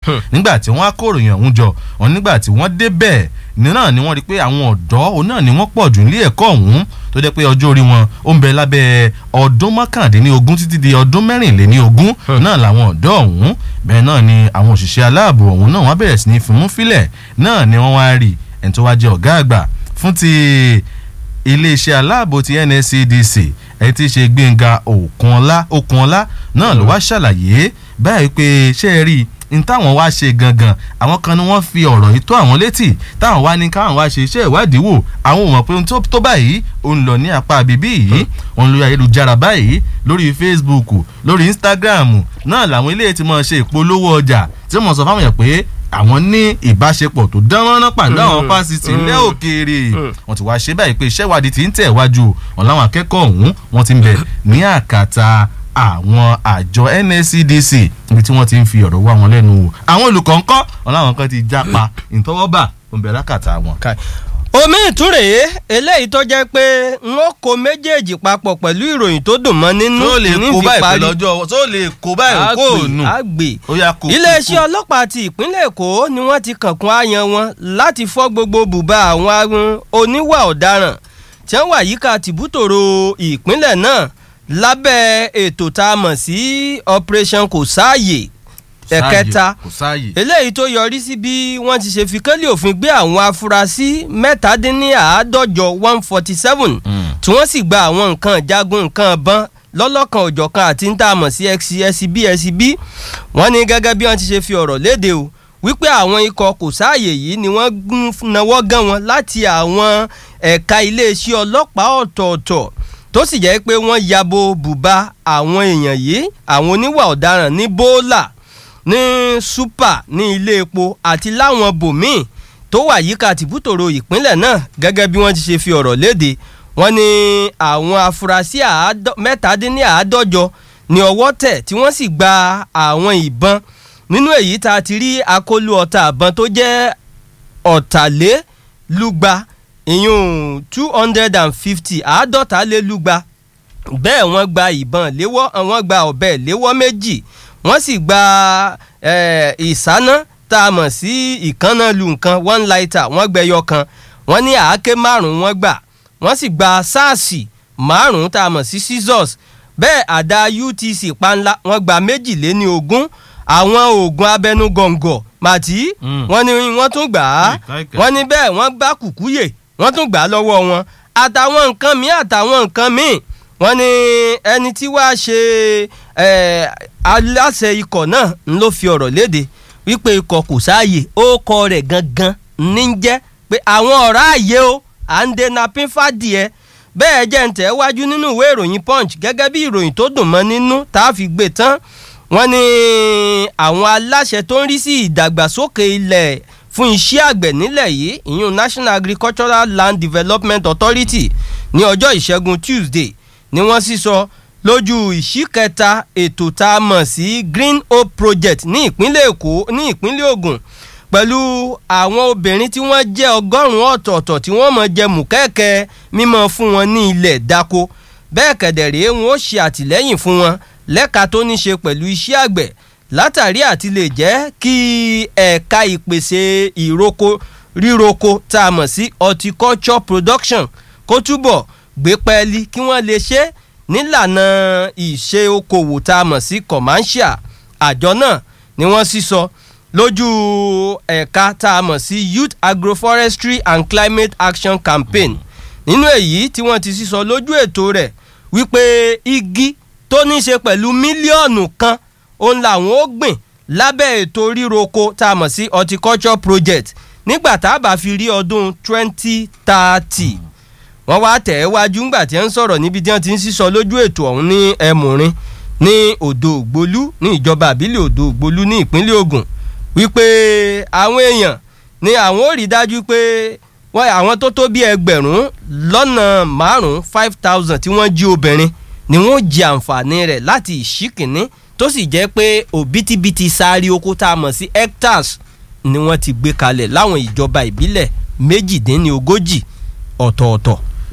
nígbà tí wọ́n á kóròyìn ọ̀hún jọ wọn nígbà tí wọ́n débẹ̀ náà ni wọ́n rí pé àwọn ọ̀dọ́ òun náà ni wọ́n pọ̀ jù nílé ẹ̀kọ́ ọ̀hún tó jẹ́ pé ọjọ́ orí wọn ó ń bẹ lábẹ́ ọdún mọ́kàndínlógún títí di ọdún mẹ́rìnléníogún náà làwọn ọ̀dọ́ ọ̀hún bẹ́ẹ̀ náà ni àwọn òṣìṣẹ́ aláàbò ọ̀hún náà wọ́n bẹ̀rẹ̀ sí ní fimú fílẹ̀ náà ni wọ́n wá rí ẹni tó wá jẹ́ ọ̀gá àgbà fún ti iléeṣẹ́ aláàbò ti NSCDC ẹni tí í ṣe Gbénga Òkunọlá Òkunọlá náà ló wá ṣàlàyé báyìí pé ṣé ẹ rí i n táwọn wá ṣe gangan àwọn kan ni wọ́n fi ọ̀rọ̀ yìí tó àwọn létì táwọn wá ní káwọn wá ṣe iṣẹ́ ìwádìí wò àwọn ò mọ̀ pé ohun tó báyìí ó ń lọ ní apá àbíbí yìí òun lórí ayélujára báyìí lórí Facebook lórí Instagram náà làwọn ilé tí máa ṣe ìpolówó ọjà tí wọ́n sọ fáwọn yẹn pé àwọn ní ìbáṣepọ̀ tó dán mọ́rán pàdé àwọn fásitì ilẹ̀ òkèèrè wọ́n ti wá ṣe báyìí pé iṣẹ́ ìwádìí ti ń tẹ̀ wájú wọn láwọn akẹ́kọ̀ọ́ ọ̀hún wọ́n ti ń bẹ ní àkàtà àwọn àjọ NSCDC níbi tí wọ́n ti ń fi ọ̀rọ̀ wá wọn lẹ́nu wò àwọn olùkọ́ ńkọ́ wọn láwọn kan ti jápa ìtọ́wọ́bà òǹbẹ̀ lákàtà wọn. omi ìtúrè eléyìí tó jẹ́ pé n ó kó méjèèjì papọ̀ pẹ̀lú ìròyìn tó dùn mọ́ nínú tó lè kó báyìí pẹ̀lú ọjọ́ tó lè kó báyìí kó nù. àgbè ó yá kó iléeṣẹ́ ọlọ́pàá ti ìpínlẹ̀ Èkó ni wọ́n ti kànkún àyàn wọn láti fọ́ gbogbo bùbá àwọn oníwà ọ̀daràn tí wọ́n wà yíká tìbútòrò ìpínlẹ̀ náà lábẹ́ ètò tá a mọ̀ sí operation kò sáàyè ẹ̀kẹta eléyìí tó yọrí sí bí wọ́n ti ṣe fi kélé òfin gbé àwọn afurasí mẹ́tàdínníàádọ́jọ one forty seven tí wọ́n sì gba àwọn nǹkan ìjagun nǹkan ìbọn lọ́lọ́kan òjọ̀kan àti ń tà mọ̀ sí xcb xcb wọ́n ní gẹ́gẹ́ bí wọ́n ti ṣe fi ọ̀rọ̀ léde o wípé àwọn ikọ̀ kò sáàyè yìí ni wọ́n náwó gan wọn láti àwọn ẹ̀ka iléeṣẹ́ ọlọ́pàá ọ̀tọ̀ọ̀tọ̀ tó sì jẹ́ pé wọ́n yabo bùbá àwọn èèyàn yìí àwọn oníwà ọ̀daràn ní bóólà ní súpà ní ilé epo àti láwọn bòmíì tó wà yíká tìbútòrò ìpínlẹ̀ náà gẹ́gẹ́ bí wọ́n ti ṣe fi ọ̀rọ̀ léde wọ́n ní àwọn afurasí mẹ́tàdínláàádọ́jọ ní ọwọ́ tẹ̀ tí wọ́n sì gba àwọn ìbọn nínú èyí tá a ti rí akólú ọta àbọn tó jẹ́ ọ̀tàlélúgba ìyún two hundred and fifty àádọ́ta lé lúgba bẹ́ẹ̀ wọ́n gba ìbọn léwọ́ wọ́n gba ọ̀bẹ léwọ́ méjì wọ́n sì gba ìsáná tá a mọ̀ sí ìkànnà lu nǹkan one lighter wọ́n gbẹyọ kan wọ́n ní àáké márùn-ún wọ́n gbà wọ́n sì gba sáàsì márùn-ún tá a mọ̀ sí scissors bẹ́ẹ̀ àdá UTC panla wọ́n gba méjìléní ogún àwọn oògùn abẹnugọ̀ngọ̀ màtí wọ́n ní wọ́n tún gbà á wọ́n ní bẹ́ẹ̀ wọ́n gbá kùkúyè wọ́n tún gbà á lọ́wọ́ wọn àtàwọn nǹkan míì àtàwọn nǹkan míì wọ́n ní ẹni tí wàá ṣe aláṣẹ ikọ̀ náà ń ló fi ọ̀rọ̀ léde wípé ikọ̀ kò sáàyè ó kọ rẹ̀ gangan ní jẹ́ pé àwọn ọ̀rá àyè o à ń dènà pínfàdìẹ bẹ́ẹ̀ jẹ́ ń tẹ̀ wájú nínú ìwé ìròyìn punch gẹ́gẹ́ bí ìròyìn tó dùn mọ́ nínú tá a fi gbé tán wọ́n ní àwọn aláṣẹ tó ń rí sí ìdàgbàsókè ilẹ̀ fún iṣẹ́ àgbẹ̀ nílẹ̀ yìí ìyún National Agricultural Land Development Authority ní ọjọ́ ìṣẹ́gun Tuesday ni wọ́n sì sọ lójú ìṣíkẹta ètò tá a mọ̀ sí Green Hope Project ní ìpínlẹ̀ Èkó ní ìpínlẹ̀ Ògùn pẹ̀lú àwọn obìnrin tí wọ́n jẹ́ ọgọ́rùn-ún ọ̀tọ̀ọ̀tọ̀ tí wọ́n mọ̀ jẹ mùkẹ́kẹ́ mímọ́ fún wọn ní ilẹ̀ dáko bẹ́ẹ̀ kẹ̀dẹ̀rẹ́ wọn ó ṣe àtìlẹ́yìn fún wọn lẹ́ka tó ní ṣe pẹ̀lú iṣẹ́ àgbẹ̀ látàrí àti lè jẹ́ kí ẹ̀ka ìpèsè ìroko ríroko tá a mọ̀ sí horticulture production kó túbọ̀ gbé pẹ́ẹ́lí kí wọ́n lè ṣe nílànà ìṣe okòwò tá a mọ̀ sí commercial àjọ náà ni wọ́n sì sọ lójú ẹ̀ka tá a mọ̀ sí youth agroforestry and climate action campaign nínú èyí tí wọ́n ti sísọ lójú ètò rẹ̀ wípé igi tó ní í ṣe pẹ̀lú mílíọ̀nù kan òun làwọn ó gbìn lábẹ́ ètò ríroko tá a mọ̀ sí horticulture project nígbà tá a bá fi rí ọdún twenty thirty wọ́n wá tẹ̀ ẹ́ wájú ńgbà tí wọ́n ń sọ̀rọ̀ níbi tí wọ́n ti ń sísọ lójú ètò ọ̀hún ní ẹ̀mùrín ní odò ògbólú ní ìjọba àbílẹ̀ odò ògbólú ní ìpínlẹ̀ Ògùn wípé àwọn èèyàn ni àwọn ò rí dájú pé wọ́n àwọn tó tó bí ẹgbẹ̀rún lọ́nà márùn-ún five thousand tí wọ́n jí obìnrin ni wọ́n jẹ àǹfààní rẹ̀ láti ìṣíkìní tó sì jẹ́ pé òbítíbitì sáré oko tá a mọ̀ sí hectares ni wọ́n ti gbé kalẹ̀ láwọn ìjọba ìbílẹ̀ méjìdínlógójì ọ̀tọ̀ọ̀tọ̀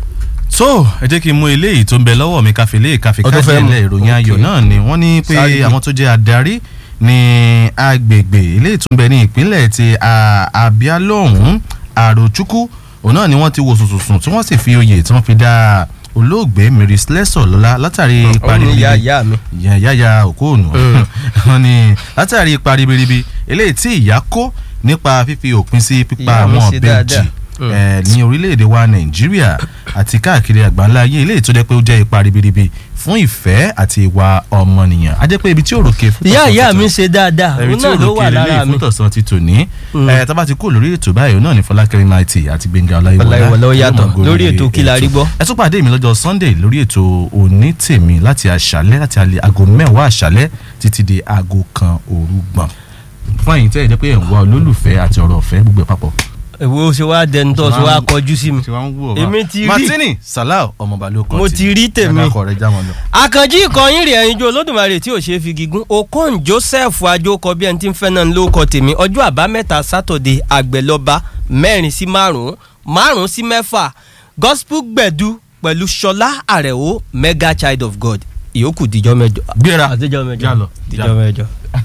so ẹ jẹ́ kí n mú eléyìí tó ń bẹ lọ́wọ́ mi káfí lé káfí kájí ilẹ̀ ìròyìn ayọ̀ náà ni wọ́n ní pé àwọn tó jẹ́ adarí ní agbègbè ilé ìtúnbẹ ní ìpínlẹ̀ ti a- Abia lọ́hùn-ún Àròchukwu òun náà ni wọ́n ti wo sùnsùnsùn tí wọ́n sì fi oyè tí wọ́n fi dá olóògbé Mary Slessor lọ́lá látàrí ipa òun ni ribiribi ìyá ìyá mi. ìyá yáya òkóònù wọn ni látàrí ipa ribiribi eléyìí tí ìyá kó nípa fífi òpin sí pípa Ìyá mi àwọn ṣe ọ̀bẹ dáadáa. jì Mm. eh, ní orílẹ̀-èdè wa nàìjíríà àti káàkiri àgbáńlá ayé eléyìí tó jẹ́ pé ó jẹ́ ipa ribiribi fún ìfẹ́ àti ìwà ọmọnìyàn á jẹ́ pé ibi tí òròkè fún ìyá tọ̀sán ìyá ti mi tò- ṣe dáadáa ẹ̀rí òun tí náà ló òròkè wà lélẹ̀ lára mi. fún tọ̀sán ti tò ní Mm. tá bá ti kó lórí ètò báyìí òun náà ní fọlákẹ́rì maiti àti gbẹ̀ngà Ọláyíwọlá ó ọláyíwọlá yàtọ̀ yóò máa gorí lórí ètò Kí la rí gbọ́. ẹ tún pàdé mi lọ́jọ́ sunday lórí ètò òní tèmi láti àṣálẹ́ láti alẹ́ aago mẹ́wàá àṣálẹ́ títí di aago kan òru gbọ̀n fún ẹ̀yin tẹ́ ẹ jẹ́ pé ẹ̀ ń wá olólùfẹ́ àti ọ̀rọ̀ ọ̀fẹ́ gbogbo ẹ̀ papọ̀. èwo ṣe wá dẹnu tó ṣe wá kọjú sí mi. tí wọ́n ń wò wá. Èmi ti rí. martini salau ọmọọba ló kọ́ Mo ti rí tèmi. ẹ̀dá kọ̀ rẹ̀ já wọn lọ. àkànjí ìkọyín rẹ̀ ẹ̀yin jó olódùmarè tí ò ṣe é fi gígùn okon joseph ajókọ bí ẹni tí ń fẹ́ náà ló kọ tèmi ọjọ́ àbámẹ́ta sátọ̀dé àgbẹ̀lọba mẹ́rin sí márùn-ún márùn-ún sí mẹ́fà gospel gbẹ̀du pẹ̀lú ṣọlá àrẹ̀wò mega child of god ìyókù díjọ́ mẹ́jọ. gbéra àtijọ́ mẹ́jọ já lọ, já díjọ́ lọ. mẹ́jọ.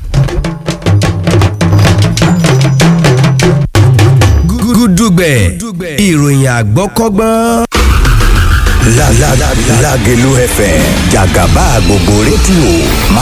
gúdúgbẹ̀ ìròyìn àgbọ́kọ́gbọ́n. Lágẹ̀lú FM jàgàbá gbogbo rédíò